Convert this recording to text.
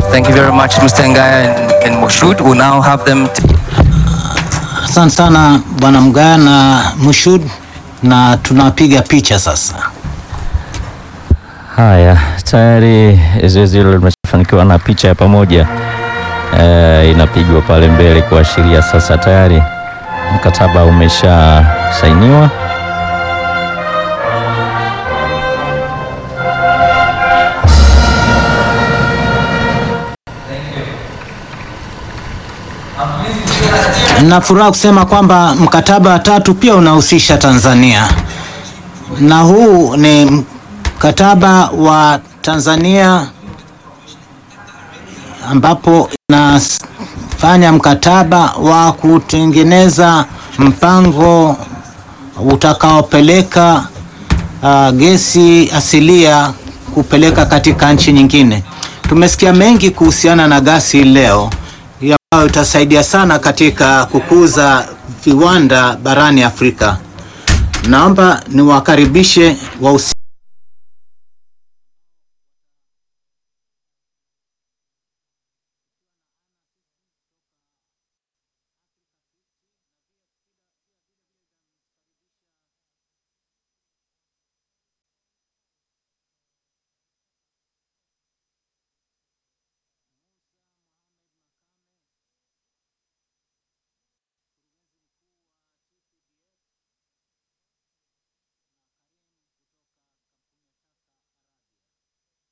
Thank you very much, Mr. Ngaya and, and Moshud. We'll now have them. T- Asante sana bwana Mgaya na Mushud, na tunapiga picha sasa. Haya, tayari zoezi hilo limefanikiwa na picha ya pamoja e, inapigwa pale mbele kuashiria sasa tayari mkataba umesha sainiwa. Na furaha kusema kwamba mkataba wa tatu pia unahusisha Tanzania, na huu ni mkataba wa Tanzania ambapo inafanya mkataba wa kutengeneza mpango utakaopeleka uh, gesi asilia kupeleka katika nchi nyingine. Tumesikia mengi kuhusiana na gasi leo ambayo itasaidia sana katika kukuza viwanda barani Afrika. Naomba niwakaribishe wahusika